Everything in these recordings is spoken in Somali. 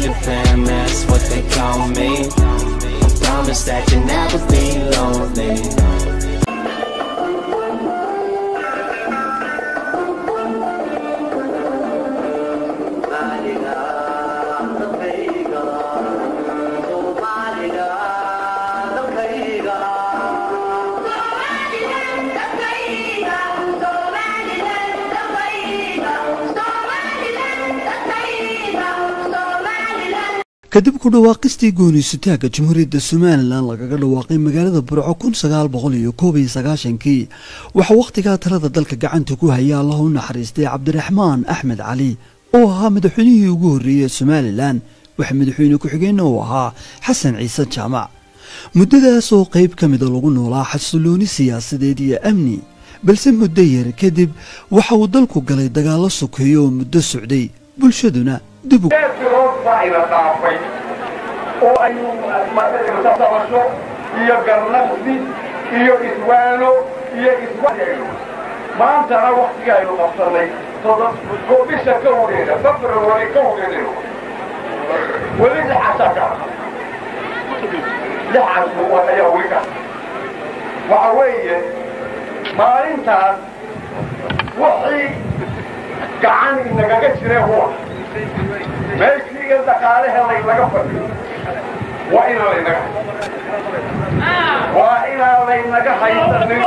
Future fam, that's what they call me. I promise that you'll never be lonely. kadib ku dhawaaqistii gooniisutaagga jamhuuriyadda somalilan lagaga dhawaaqay magaalada burco kun sagaal boqol iyo koob iyo sagaashankii waxaa wakhtigaa talada dalka gacanta ku haya allah u naxariistay cabdiraxmaan axmed cali oo ahaa madaxweynihii ugu horreeyey ee somalilan waxa madaxweyne ku-xigeenna uu ahaa xasan ciise jaamac muddadaas oo qayb ka mida lagu noolaa xasilooni siyaasadeed iyo amni balse muddo yar kadib waxa uu dalku galay dagaallo sokeeyo oo muddo socday bulshaduna dib u geedkirood baa ina dhaafay oo aynu isabasho iyo garnaqsi iyo iswaano iyo iswaayayno maantana waktiga aynu qabsanay oo bisha ka horeeda february ka horeedayno weli lixasaa ka lixaas ayaa weli ka waxa weeye maalintaas wixii gacan inagaga jiree huwa meeshii dhaqaalahe laynaga fadhiyo waa inaan laynaga waa inaan laynaga haysanin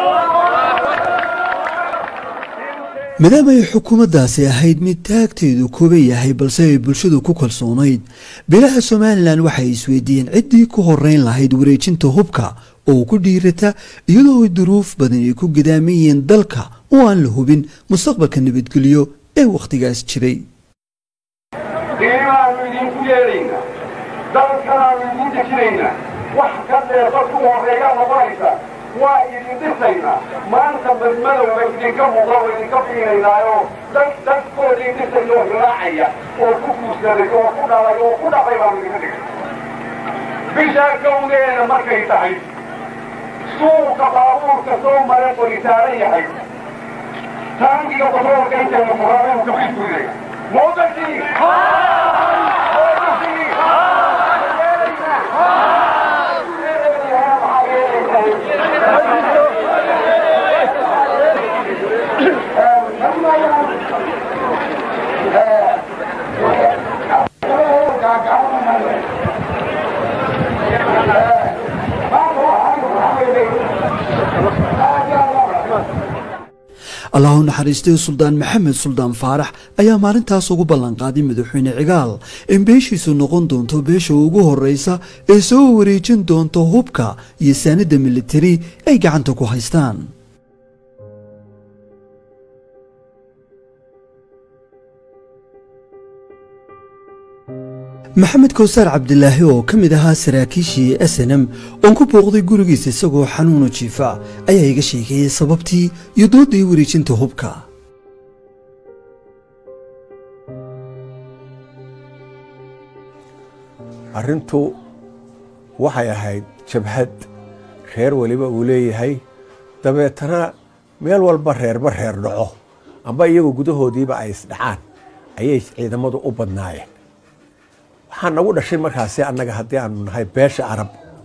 maadaama ay xukuumaddaasi ahayd mid taagteedu kooban yahay balse ay bulshadu ku kalsoonayd bilaha somalilan waxay isweydiiyeen ciddii ku horeyn lahayd wareejinta hubka oo ku dhiirata iyadoo ay duruuf badan ay ku gadaaman yihiin dalka oo aan la hubin mustaqbalka nabadgelyo ee wakhtigaas jiray qiimaanu idinku yeedhaynaa dalkanaanu idin dejinaynaa wax ka dheefa ku horeeya noqonaysa waa idin dhisaynaa maanta madmadowga idinka muuqda oo idinka fiinaynaaoo dad dadkoodii dhisaya oo hilaacaya oo ku guursaday oo ku dhalay oo ku dhaqay baanu idinka dhigay bishaa kowdeena markay tahay suuqa baabuurka soo mare qoritaaran yahay taangiga basoolka intayna muraabeen kafiiskuiday موضتي allah u naxariistay suldaan maxamed suldaan faarax ayaa maalintaas ugu ballanqaaday madaxweyne cigaal in beeshiisu noqon doonto beesha ugu horreysa ee soo wareejin doonto hubka iyo saanadda militari ay gacanta ku haystaan maxamed kowsaar cabdilaahi oo ka mid ahaa saraakiishii snm oon ku booqday gurigiisa isagoo xanuunu jiifa ayaa iga sheekeeyey sababtii iyo dooddii wareejinta hubka arrintu waxay ahayd jabhad reer weliba uu leeyahay dabeetana meel walba reerba reer dhaco amba iyagu gudahoodiiba ay isdhacaan ayay ciidamadu u badnaayeen waxaa nagu dhashay markaasi annaga haddii aanu nahay beesha arab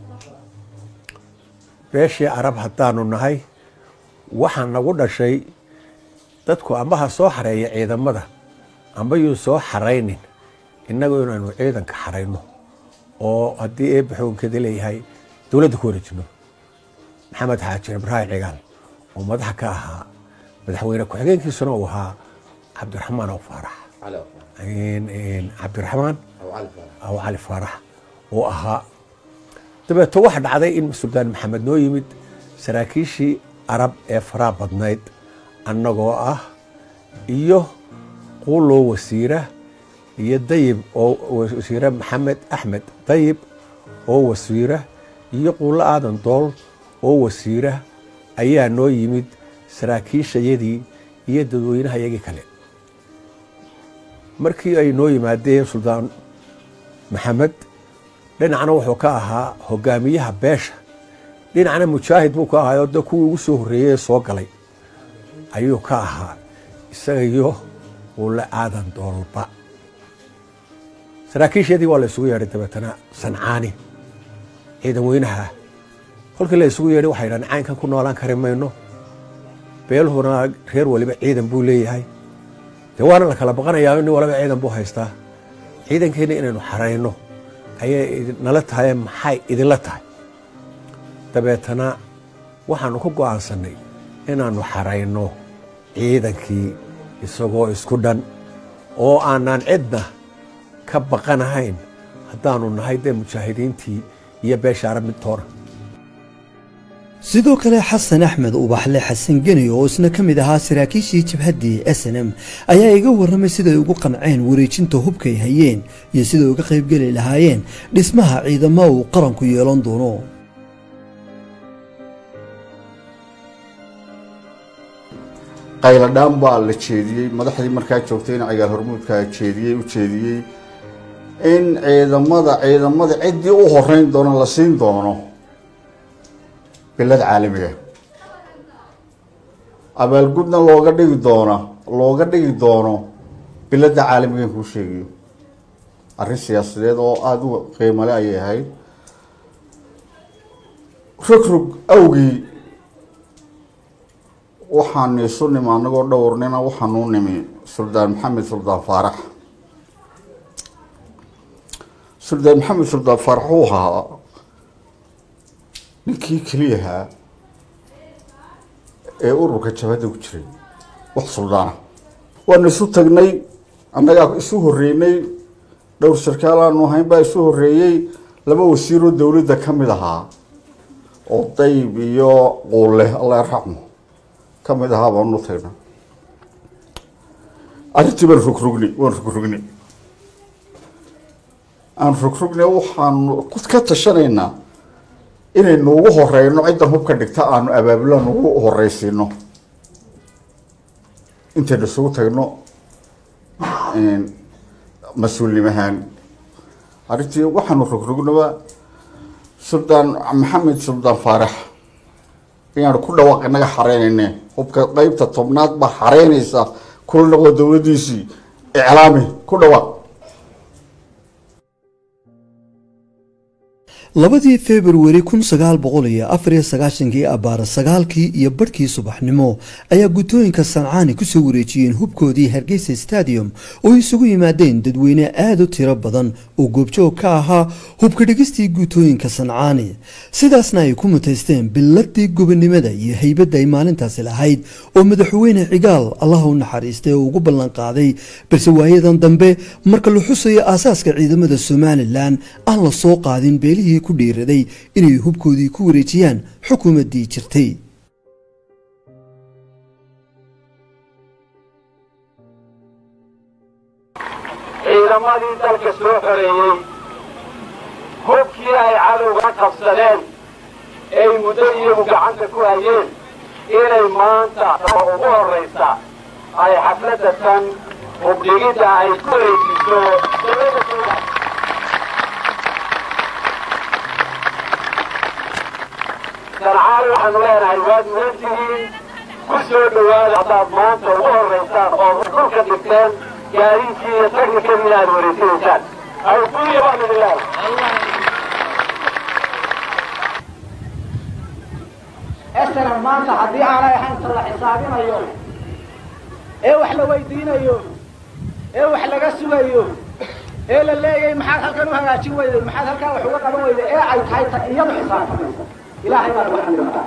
beeshii arab haddaanu nahay waxaa nagu dhashay dadku amba ha soo xareeya ciidamada amba yuu soo xaraynin innagu inaynu ciidanka xarayno oo haddii eebba xukunkeeda leeyahay dowladda ku wareejino maxamed xaajir ibraahim cigaal oo madaxa ka ahaa madaxweyne ku-xigeenkiisuna uu ahaa cabdiraxmaan aw faarax cabdiraxmaan aw cali faarax oo ahaa dabeeto waxa dhacday in suldaan maxamed noo yimid saraakiishii arab ee faraa badnayd annagoo ah iyo quuloo wasiira iyo dayib oo wasiire maxamed axmed dayib oo wasiira iyo quulo aadan dool oo wasiira ayaa noo yimid saraakiishayadii iyo dadweynaha yagii kale markii ay noo yimaadeen suldaan maxamed dhinacna wuxuu ka ahaa hogaamiyaha beesha dhinacna mujaahid buu ka ahaa oo de kuwii ugu soo horreeyey ee soo galay ayuu ka ahaa isaga iyo quulo aadan doolba saraakiisheedii waa la isugu yeedhay dabeetana sancaani ciidan weynaha ah kolkii la isugu yeedhay waxay dhahan caynkan ku noolaan kari mayno beeluhuna reer waliba ciidan buu leeyahay dee waana la kala baqanayaa nin waliba ciidan buu haystaa ciidankeena inaynu xarayno ayay nala tahay maxay idinla tahay dabeetana waxaanu ku go'aansannay inaannu xarayno ciidankii isagoo isku dhan oo aanaan cidna ka baqanahayn haddaanu nahay dee mujaahidiintii iyo beesha arab midtoona sidoo kale xasan axmed ubaxle xasan geni oo isna ka mid ahaa saraakiishii jabhaddii s n m ayaa iga warramay siday ugu qanceen wareejinta hubkay hayeen iyo siday uga qaybgeli lahaayeen dhismaha ciidamo uu qaranku yeelan doono qayladhaan baa la jeediyey madaxdii markaa joogtayna cigaal hormuudkaa jeediyey u jeediyey in ciidamada ciidamada ciddii u horeyn doono la siin doono bilad caalamiga abaalgudna looga dhigi doona looga dhigi doono biladda caalamigan kuu sheegayo arrin siyaasadeed oo aada u qiimale ayay ahayd rogrog awgii waxaan isu nimi anagoo dhowrnina waxaanuu nimi suldaan maxamed suldaan faarax suldaan maxamed suldaan faarax uu ahaa ninkii keliyahaa ee ururka jabhadda ku jiray wax suldaana waanu isu tagnay annagaa isu horeynay dhowr sarkaal aanu ahayn baa isu horeeyey laba wasiiroo dowladda ka mid ahaa oo dayb iyo quulle allah yarxamu ka mid ahaa baanu tagnay arrintii baan rogrogni waan rogrogni aan rogrogni waxaanu ka tashanaynaa inaynu ugu horeyno ciddan hubka dhigta aanu abaabulaan ugu horeysiino intaynu isugu tagno mas-uulnimahaan arrintii waxaanu rogrognaba suldaan maxamed suldaan faarax inaanu ku dhawaaq inaga xareynayne hubka qeybta tobnaad baa xareynaysa kula noqdo dowladdiisii iclaami ku dhawaaq labadii februari kun sagaal boqol iyo afar iyo sagaashankii abbaara sagaalkii iyo barhkii subaxnimo ayaa gutooyinka sancaani kusoo wareejiyeen hubkoodii hargeysa stadium oo isugu yimaadeen dadweyne aada u tiro badan oo goobjoog ka ahaa hubka dhigistii gutooyinka sancaani sidaasna ay ku mutaysteen biladii gobonimada iyo haybadda ay maalintaasi lahayd oo madaxweyne cigaal allaha u naxariistay oo ugu ballan qaaday balse waayadan dambe marka la xusayo aasaaska ciidamada somalilan aan la soo qaadin beelihii ku dhiiraday inay hubkoodii ku wareejiyaan xukuumaddii jirtay ciidamadii dalka soo xoreeyey hubkii ay cadowga qabsadeen ay muddo iyagu gacanta ku hayeen inay maanta oo ugu horraysa ay xafladda tan hubdhigidda ay ku wareejiso dowladda soomaaliya sancaali waxaanu leenahay waad mudan tihiin ku soo dhowaada haddaad maanta ugu horraysaan oo dhulka dhigteen gaadiidkii iyo taknikadii aad wareejinaysaan awguuya baan idin leedahay esalan maanta haddii aanay ahayn ta la xisaabinayo ee wax la weydiinayo ee wax laga sugayo ee la leeyahay maxaad halkan u hagaajin weyday maxaad halkan wax uga qaban weyday ee ay tahay ta iyadu xisaabtamaysa ilaahay baa lagu xamdilataa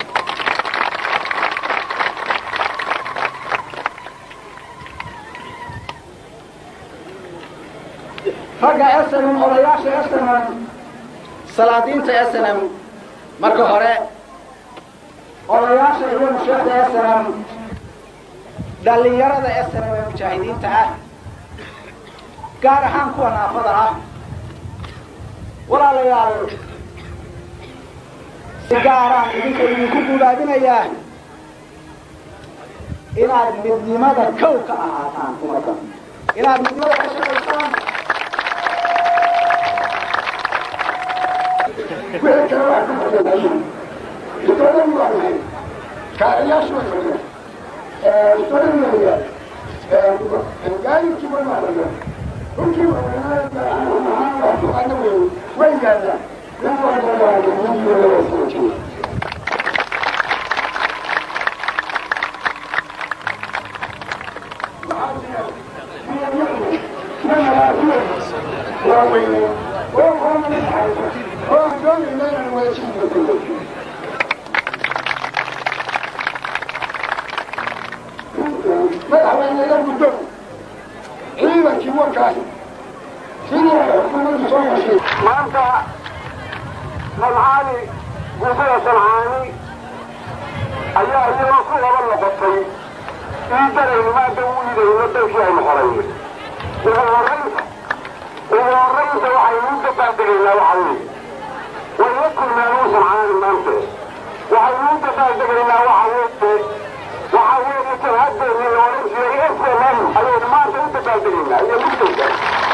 ragga snm odayaasha snm salaadiinta snm marka hore odayaasha iyo musheekda snm dhallinyarada snm ee mujaahidiinta ah gaar ahaan kuwa naafada ah walaalayaal si gaaraan idinka idinku guulaabinayaa inaad midnimada kow ka ahaataan ummadda inaad midnimada ka shaqaysaan wixii kale waa ku badanayin isoodan waa nahay kaaciyaashu waa nahay isoodan waa nahay gaadiidkii waa nahay dhulkii waa nahay taqaana weeye way yaallaan nin walba waa ninkii laga soo jeeda madaxweyneya muddo ciidankii warkaas sidii ay xukuumaddu soo heshay maanta sancaani guusada sancaani ayaa iyadoo ku laba noqotay iidanaynu maanta u iidayno dalkii aynu horayno ugu horraynta ugu horraynta waxaynu u dabaaldegaynaa waxa weeye way la kulmeen uu sancaani maanta waxaynu u dabaaldegaynaa waxa weeye waxa weeye jabhadeennii la odhan jiray slm ayaynu maanta u dabaaldegaynaa iyo mugdayga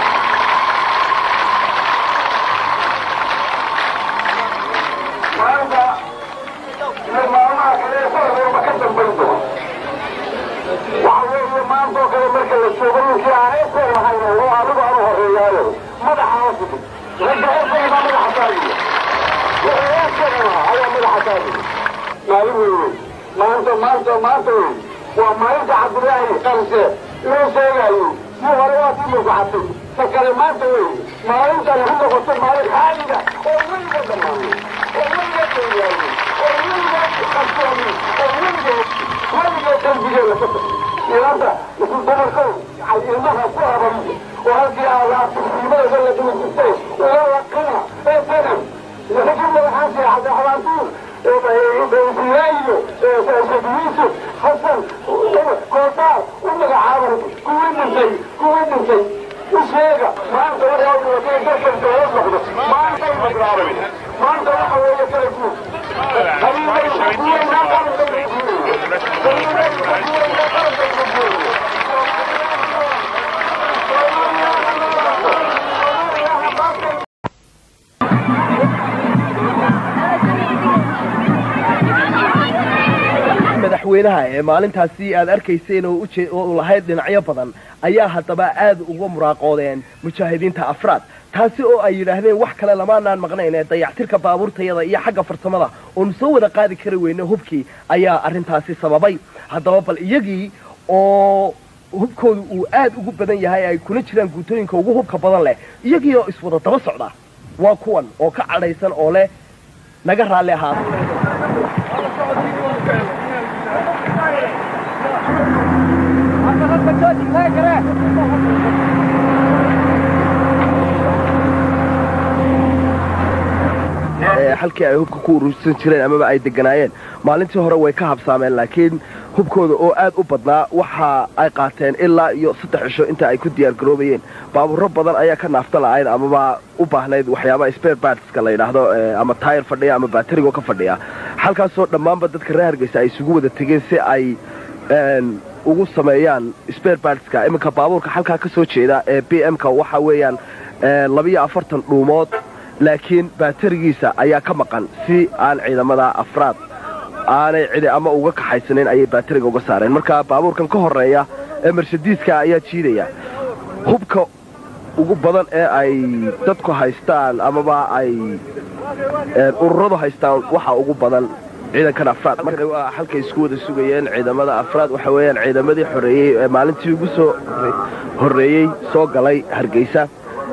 maanta iyo maalmaha kale ee sanadwalba ka dambayn doona waxa weeye maanta oo kale marka la joogo ninkii aan esel lahayn oo anigu aan u horeeyaayo madaxa hoosigi ragga esel baa madaxa taagiya wuxuu esel lahaa ayaa madaxa taagiya maalin weyne maanta maanta maanta wey waa maalinta cabdilaahi qamse inuu sheegayo muu hore waa sii murkuxatay ta kale maanta wey maalintan ku noqotay maalin xaaliga oo weliga dhammaanay oo weliga dooyaayay oo weliga qabsoomay oo weliga weliga qalbigeena ka baxay ilanta isu dumarkow ilmaha ku abariyo oo halkii aadaasiimada la dula jirtay uga laqina ee sanam laakiin madaxaan seexada xabaantuur iyo yusuf xasan kootaar u magacaabay kuwii dhintay kuwii dhintay u sheega maanta waxay dhibatay dalkan dowlad noqdo maanta ay magraabay maanta waxa weeye kala guud haliimaysa kuweynaa qaranka haliimaysa kuweynaa qaranka madaxweynaha ee maalintaasi aad arkayseen oo uje oo u lahayd dhinacyo badan ayaa haddaba aad uga muraaqoodeen mujaahidiinta afraad taasi oo ay yidhaahdeen wax kale lamaanaan maqnayn ee dayactirka baabuurtayada iyo xagga farsamada oonu soo wada qaadi kari weyne hubkii ayaa arrintaasi sababay haddaba bal iyagii oo hubkoodu uu aad ugu badan yahay ay kuna jiraan guutooyinka ugu hubka badan leh iyagii oo iswada daba socda waa kuwan oo ka cadhaysan oo leh naga raalli ahaada halkii ay hubka ku urursan jireen amaba ay deganaayeen maalintii hore way ka habsaameen laakiin hubkooda oo aad u badnaa waxa ay qaateen ilaa iyo saddex cisho inta ay ku diyaar garoobayeen baabuuro badan ayaa ka naafta la'ayd amaba u baahnayd waxyaabaha spare partska la yidhaahdo ama taayir fadhiya ama baaterigo ka fadhiya halkaasoo dhammaanba dadka reer hargeysa ay isugu wada tegeen si ay ugu sameeyaan spare partska iminka baabuurka halkaa ka soo jeeda ee b m-ka waxa weeyaan labiyo afartan dhuumood laakiin baaterigiisa ayaa ka maqan si aan ciidamada afraad aanay cidi ama uga kaxaysanayn ayay baateriga uga saareen marka baabuurkan ka horeeya ee mershadiiska ayaa jiidaya hubka ugu badan ee ay dadku haystaan amaba ay ururadu haystaan waxa ugu badan ciidankan afraad marka waa halkay isku wada sugayeen ciidamada afraad waxa weeyaan ciidamadii xoreeyey ee maalintii ugu soo horreeyey soo galay hargeysa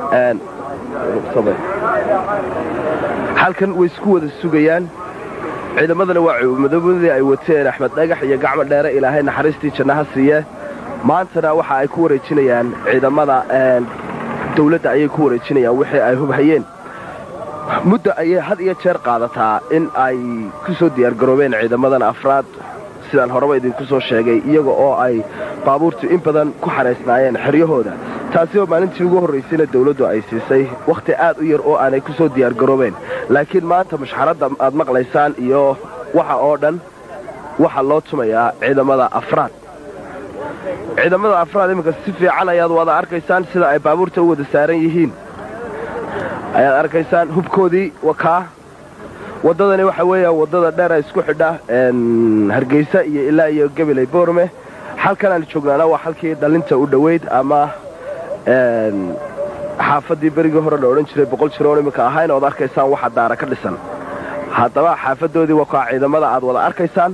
halkan way isku wada sugayaan ciidamadana waa cuumadabadii ay wateen axmed dhagax iyo gacmo dheere ilaahay naxariistii jannaha siiye maantana waxa ay ku wareejinayaan ciidamada dawladda ayay ku wareejinayaan wixii ay hubhayeen muddo ayay had iyo jeer qaadataa in ay ku soo diyaargaroobeen ciidamadan afraad sidaan horeba idinku soo sheegay iyaga oo ay baabuurtu in badan ku xaraysnaayeen xeryahooda taasi oo maalintii ugu horraysayna dawladdu ay siisay wakhti aad u yar oo aanay ku soo diyaargaroobeen laakiin maanta mushxaradda aad maqlaysaan iyo waxa oo dhan waxaa loo tumayaa ciidamada afraad ciidamada afraad iminka si fiican ayaad wada arkaysaan sida ay baabuurta u wada saaran yihiin ayaad arkaysaan hubkoodii wakaa waddadani waxa weeyaan waddada dheera isku xidha hargeysa iyo ilaa iyo gabiley boorme halkan aan joognaana waa halkii dhalinta u dhoweyd ama xaafaddii berigii hore la odhan jiray boqol jiroon iminka ahayn ood arkaysaan waxa daara ka dhisan haddaba xaafadoodii waa kaa ciidamada aad wada arkaysaan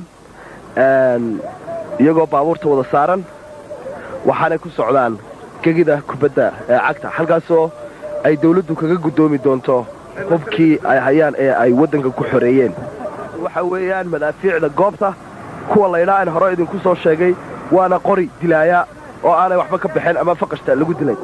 iyagoo baabuurta wada saaran waxaanay ku socdaan gegida kubadda ee cagta halkaasoo ay dawladdu kaga guddoomi doonto hubkii ay hayaan ee ay waddanka ku xoreeyeen waxa weeyaan madaafiicda goobta kuwa laydhaa aan hore idinku soo sheegay waana qori dilaaya oo aanay waxba ka baxeen ama faqashta lagu dilay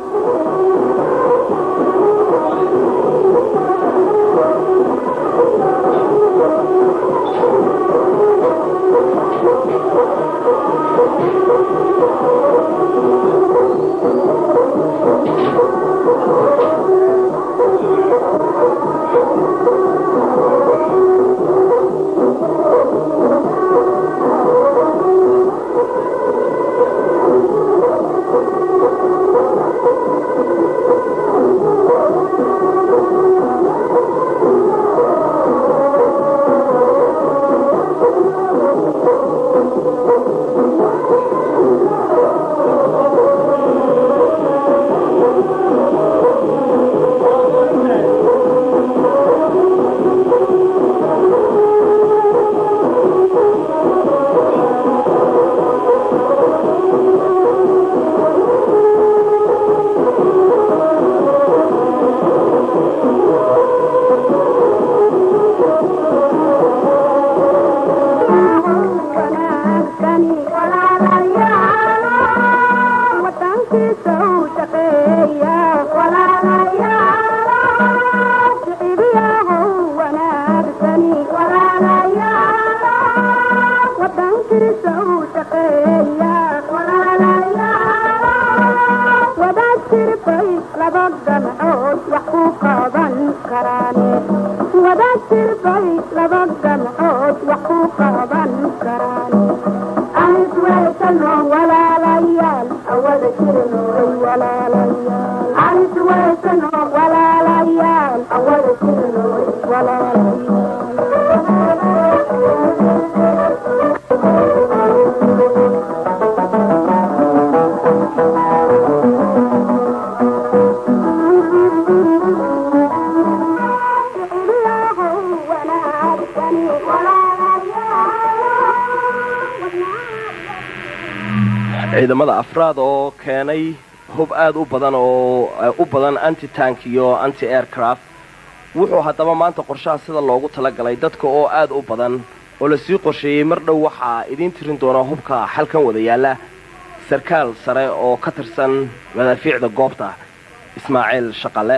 ciidamada afraad oo keenay hub aad u badan oo u badan anti tank iyo anti aircraft wuxuu haddaba maanta qorshaha sida loogu talagalay dadka oo aad u badan oo lasii qorsheeyey mar dhow waxaa idiin tirin doona hubka xalkan wada yaalla sarkaal sare oo ka tirsan madaafiicda goobta ismaaciil shaqale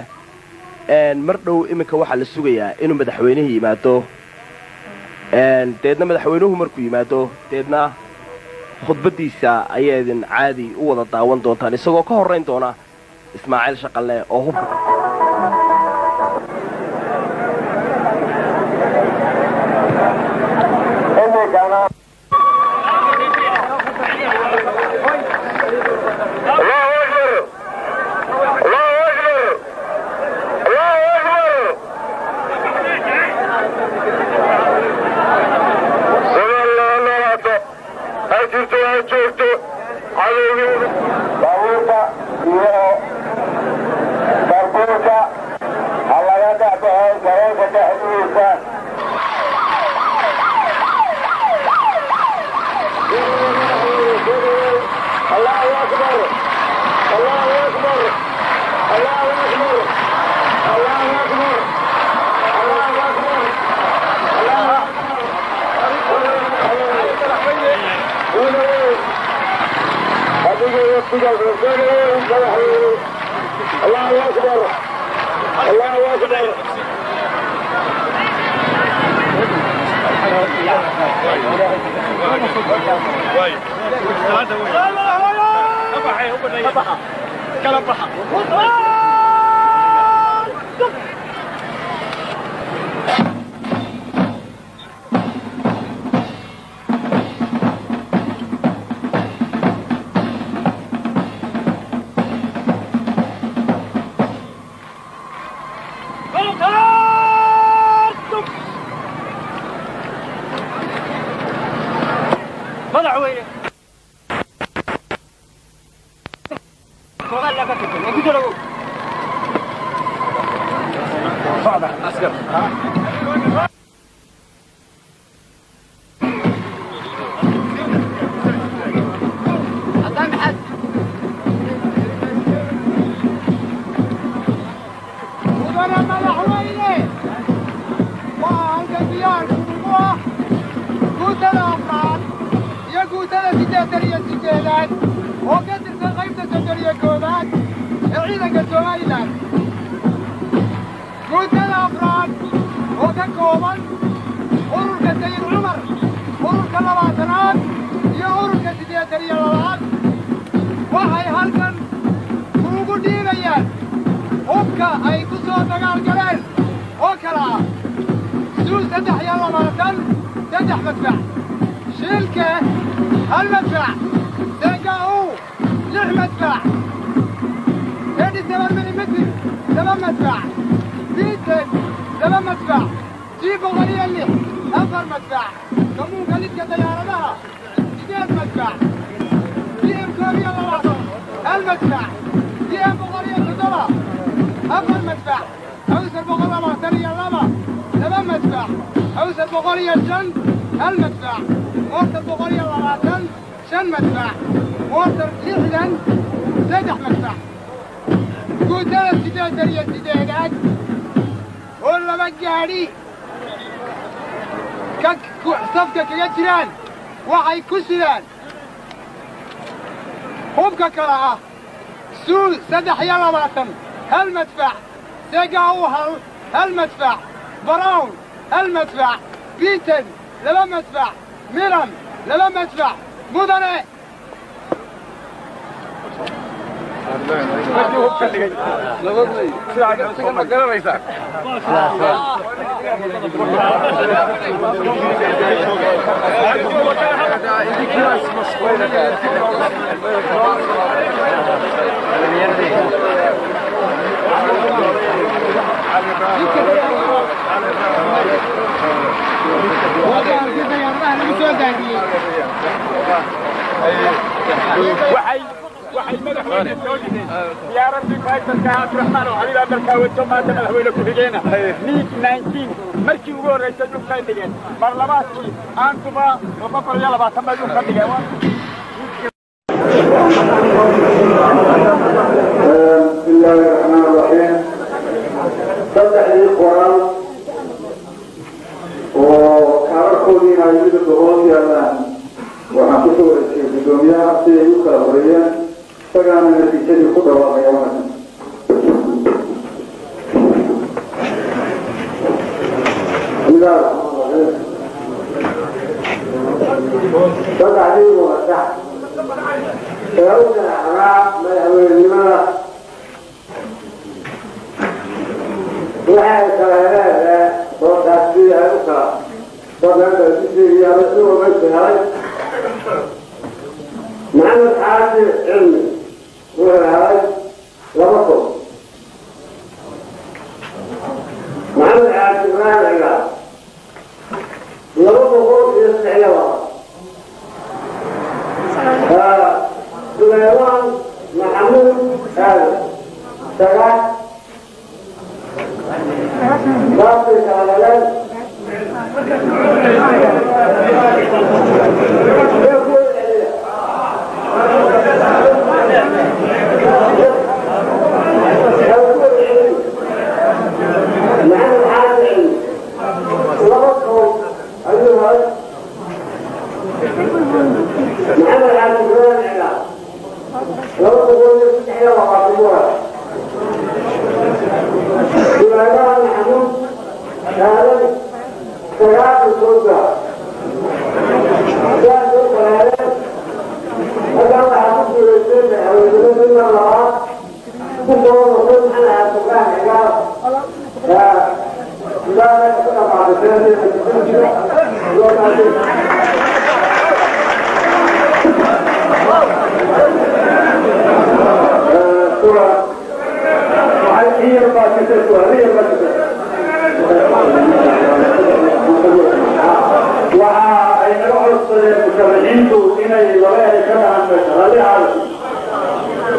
mar dhow iminka waxaa la sugayaa inuu madaxweynihii yimaado deedna madaxweynuhu markuu yimaado deedna khudbaddiisa ayaa idin caadi u wada daawan doontaan isagoo ka horrayn doona ismaaciil shaqalle oo hubka baabuurka iyo barbuurka ha laga dhexbaxo garoonka dhexdiisa allahu akbar allahu akbar allahu akbar allahu akbar allahu akbar adiga waqtigaas wasanay madaxweyne allahu akbar allahu akbar madaxweyne mudane madaxweyne waa halkan diyaarku ugu ah guutada afraad iyo guutada siddeetan iyo siddeedaad oo ka tirsan qaybta soddon iyo koowaad ee ciidanka somalilan guutada afraad oo ka kooban ururka sayid cumar ururka labaatanaad iyo ururka siddeetan iyo labaad waxay halkan kuugu dhiibayaan hubka ay ku soo dagaal galeen oo kala ah suul saddex iyo labaatan saddex madfac shiilke hal madfac deega'u lix madfac edhi toban milimitr laba madfac biiten laba madfac jii boqol iyo lix afar madfac kamuunka lidka dayaaradaha sideed madfac dm koob iyo labaatan hal madfac dm boqol iyo toddoba afar madfac awsar boqol labaatan iyo laba laba madfac awsar boqol iyo shan hal madfac moortar boqol iyo labaatan shan madfac moortar lixdan saddex madfac guutada siddeetan iyo siddeedaad oo laba gaadhi ka safka kaga jiraan waxay ku sidaan hubka kale ah suul saddex iyo labaatan hal madfac segaw hal hal madfac brown hal madfac biiten laba madfac miran laba madfac mudane waxay madaxweyne soo dhigeen diyaaradii faysalka abdiraxmaan oo xabiib amarkaa wato maanta madaxweyne ku-xigeena miig nineteen markii ugu horreysay dhulkay dhigeen mar labaadkii aantuba boqol iyo labaatan bay dhulka dhigeen بسم الله الرحمن الرحيم saddexdii qoraal oo kaararkoodii hayada doqoon yaalaan waxaan ku soo wareejiyey guddoomiyaha si ay u kala horeeyeen isagaana natiijadii ku dhawaaqaya wanaagsan sidaas saddexdii wadax ee u ganaxnaa madaxweynenimada waxay kala leedahay sootaasi ay u kala soodaaasiiyaasuumaysahay maxamed xaaji cilmi wuxuu helay laba kun maxamed xaaji ibraahim cigaal laba boqol iyo saddex iyo laba suleymaan maxamuud aadan sagaal saasay kala heleen maxamed xaaji laba kow ayuu helay maxamed xaaji ibraahim cigaal laba boqol iyo saddex iyo labaatan buu helay سليمان محمود هذا سياق السلطة سياق القرآن هذا الله حفظه ويسير أو يقول إن الله كفر وصل على سبحانه عقاب لا لا يكون بعد ذلك سورة هي الباكتة هي الباكتة waxa ay naga codsadeen musharaxiintu inay laba eray ka dhahan rali caalam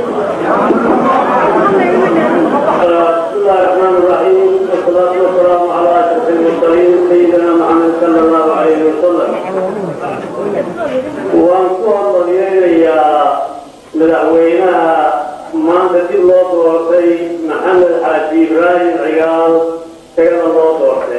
بسم الله الرحمن الرحيم والصلاة والسلام xaaji ibraahim cigaal isagana loo doortay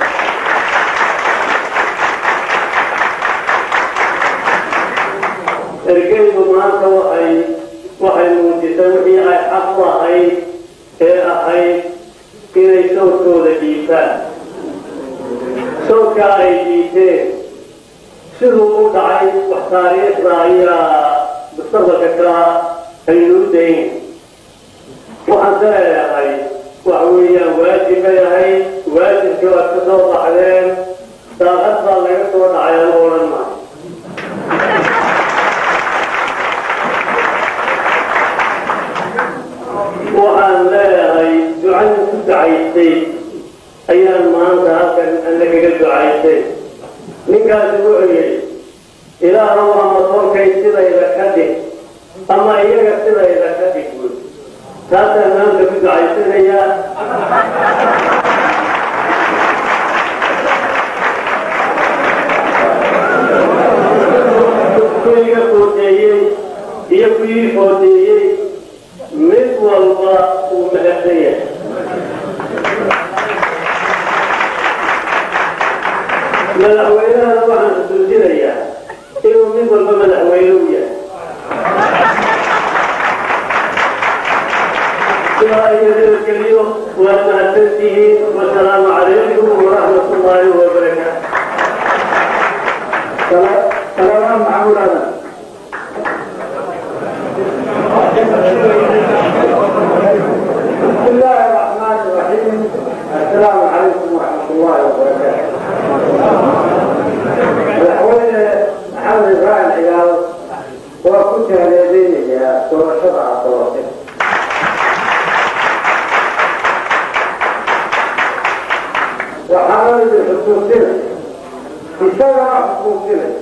ergeydu maanta waxay waxay muujisay wixii ay xaq u ahayd ee ahayd inay sawdkooda dhiibtaan sawdka ay dhiibteen siduu u dhacay wax taariikhda ayaa mustaqbalka ka aynu u dayn waxaan ka leeyahay waxa weeyaan waajib bay ahayd waajibkii waad ka soo baxdeen daaqad baa laga soo dhacay ama odhan maayo waxaan leeyahay ducada ku ducaystay ayaan maanta halkan alla kaga ducaystay ninkaasi wuxuu yidhi ilaahow ama tolkay sidayda ka dhig ama iyaga sidayda ka dhig buy taasaan maanta ku ducaysanayaa kuwiga foodeeyey iyo kuwii foodeeyey mid walba uu mahadsan yahay madaxweynahana waxaan xusuusinayaa inuu mid walba madaxweyne u yahay sidaa iyo nabadgelyo waa mahadsantihiin wasalaamu calaykum waraxmat ullaahi wabarakaatu سلام محمود هذا بسم الله الرحمن الرحيم السلام عليكم ورحمة الله وبركاته الحوالي محمد إبراهيم عيال وكنت هذين يا سورة شرع الطواسط وحاول بالحسوسين بسبب حسوسين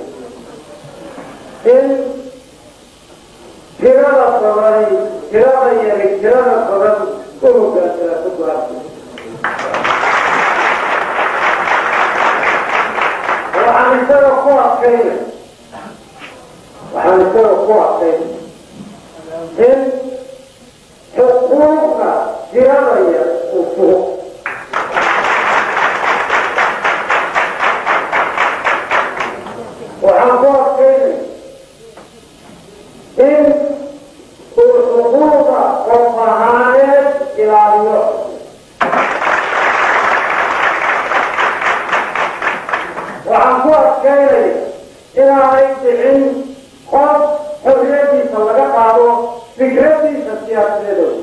إن tirada badan tirada yari tirada badan u hogaansana ku go'aansan waxaan isaga ku adkayna waxaan isaga ku adkayna in xuquuqda tirada yar uu fugo waxaan ku adkaynay in uu xuquuqda qof ahaaneed ilaaliyo waxaan ku adkaynaya inaanay dhicin qof xorriyadiisa laga qaado fikradiisa siyaasadeedooda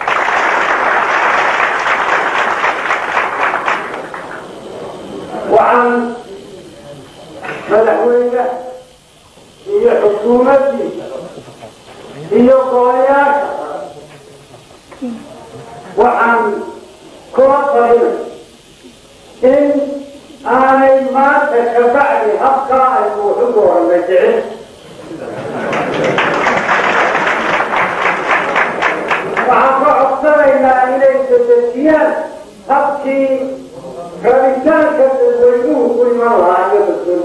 waxaan madaxweyne iyo xukuumaddiisa iyo golayaasha waxaan kula talinay in aanay maanta ka bacdi habkaa aynu waxu dooranay jicin waxaan ka codsanaynaa inay dedejiyaan habkii rabitaanka dadweynuhu ku iman lahaa iyo mas-uul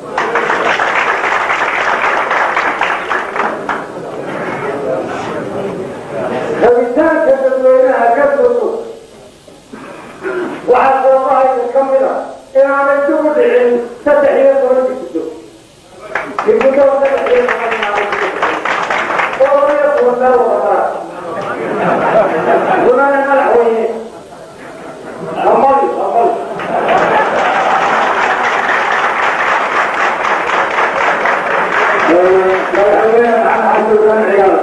rabitaanka dadweynaha ka sogo waxaa sababahaysa ka mid a inaanay dib u dhicin saddex iyo toban digdo digdo saddex iyo toban todoba iyo toban meel wadataa gunana madaxweyne hamali hamali madaxweyne maxamed xasan ciyaal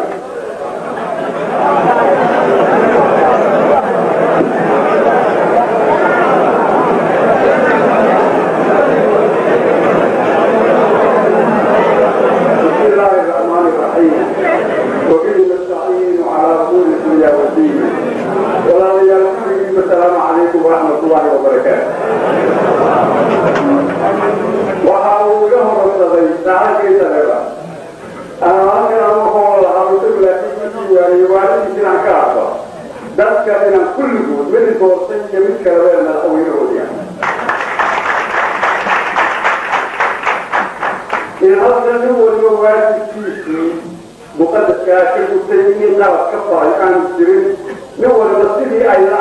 بسم الله الرحمن الرحيم وبه نستعين على امور الدنيا والدين ولا يلقي السلام عليكم ورحمه الله وبركاته waxa uu iga horsaday saacadkiisa reba halkan ama hoola harusul laakiin markii waayey waalidkiis inaan ka arko dadka inaan kulligood mid doortay iyo mid kaleba madaxweynahoodiya in halkan nin waliba waajibkiisii muqadaskaa ka gutay in qalab ka faray aan jirin nin waliba sidii ay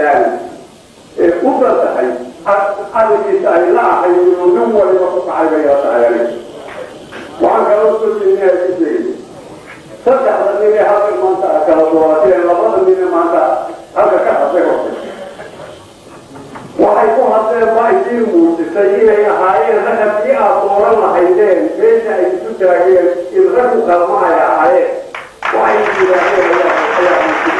somalilan u basahay cadankiisa ay la ahay inuu nin waliba ku kacay bay la tahay waxaan kaloo soo jeedinaya ku sheegay saddexda nin ee halkan maanta kala doorateen labada nin ee maanta halka ka hadlay horta waxay ku hadleen baa idiin muujisay inay ahaayeen rag haddii aad dooran lahaydeen meesha ay isu taageen in raggu kalma ay ahaayeen waxay yidhaahdeen ayaa ayaa muujisay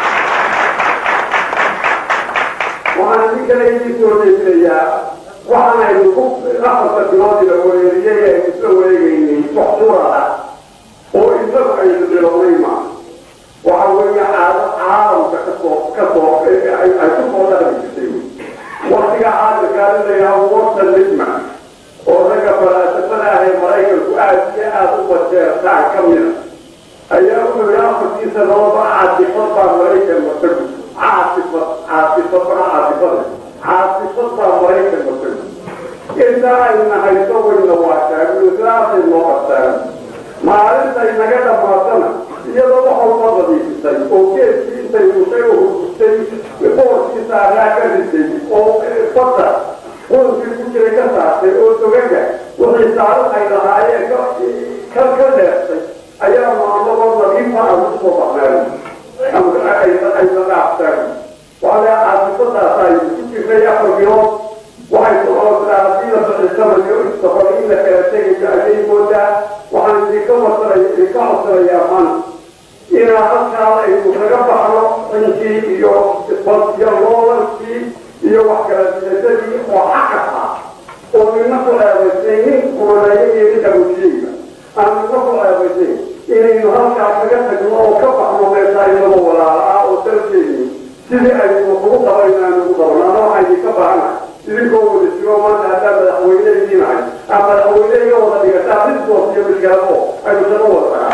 waxaan si kale idin soo jeedinayaa waxaan aynu ku afarta bilood ila wareeriyey ee aynu isla wareegaynay wax surada oo isagu aynu bilownay ma waxa weeye caado caalamka kasoo kasoo ay ku soo dhaqmi jirtay waktiga caalamkaana la yidhaha watan lidma oo ragga falaasafada ah ee maraykanku aad iyo aad u bajeertaan ka mida ayaa wuxuu yidhi afartii sanadooda caasifad baa maraykan masagu caasifad caasifad baa caasifada caasifad baa maraykan masagu intaa ayna hayso wayna waashaagu sidaasay noo qabtaan maalintay naga dhammaatana iyadoo wax walba nadiifisay oo geedkii intay mushay oo hurgustay boorkiisa araa ka risay oo fata qoolkii ku jiray ka saartay oo dogaga wixii saaro ay lahaayeen ka ka dheertay ayaa maalmadoo nadiifa aan kusoo baxnaan ayna dhaaftaan waale caasifadaas ay ku jirtay afar bilood waxay socotaa haddii la bixisanayo istafar in la kala tegayo ayay moodaa waxaan idinka wasanaya idinka codsanayaa maanta inaa halkaa aynu kaga baxno cinkii iyo iyo loolankii iyo wax kala diladadii oo xaqas ah oo nina ku eedaysay nin kumaneeyo iyo ninka mujiyeyga aan nina ku eedaysay inaynu halkaa kaga tagno oo ka baxno meesha inagoo walaala ah oo dalkeeni sidii aynu ugu qabaynaan ugu qabno ama waxaan idinka baahanahay idinkoo wada jiro maanta haddaa madaxweyne idiinahay ama madaxweyne iga wada dhigataa midkoos iyo midkaabo aynu shaqo wada tagaa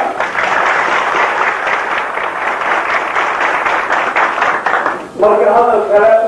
marka hadal kale